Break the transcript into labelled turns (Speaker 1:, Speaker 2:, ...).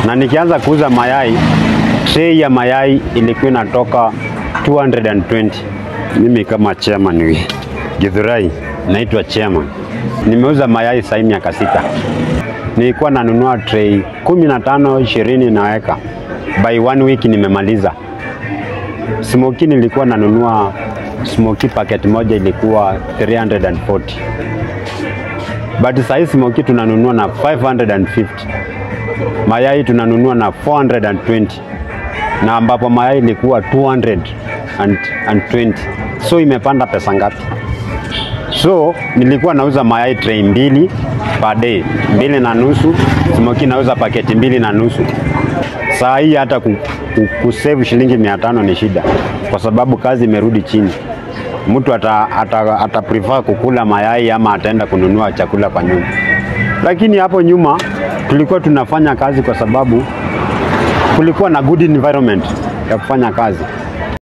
Speaker 1: na nikianza kuuza mayai, tray ya mayai ilikuwa inatoka 220. Mimi kama chairman wi Githurai, naitwa chairman. Nimeuza mayai sasa miaka sita. Nilikuwa nanunua tray 15 20 naweka, by one week nimemaliza. Smoky nilikuwa nanunua smoky packet moja ilikuwa 340 but sahii smoky tunanunua na 550 mayai tunanunua na 420 na ambapo mayai ilikuwa 220 so imepanda pesa ngapi? So nilikuwa nauza mayai tray mbili per day, mbili na nusu. Smoky nauza paketi mbili na nusu. Saa hii hata ku, ku, kusave shilingi mia tano ni shida, kwa sababu kazi imerudi chini. Mtu ata, ata, ata prefer kukula mayai ama ataenda kununua chakula kwa nyumba. Lakini hapo nyuma tulikuwa tunafanya kazi kwa sababu kulikuwa na good environment ya kufanya kazi.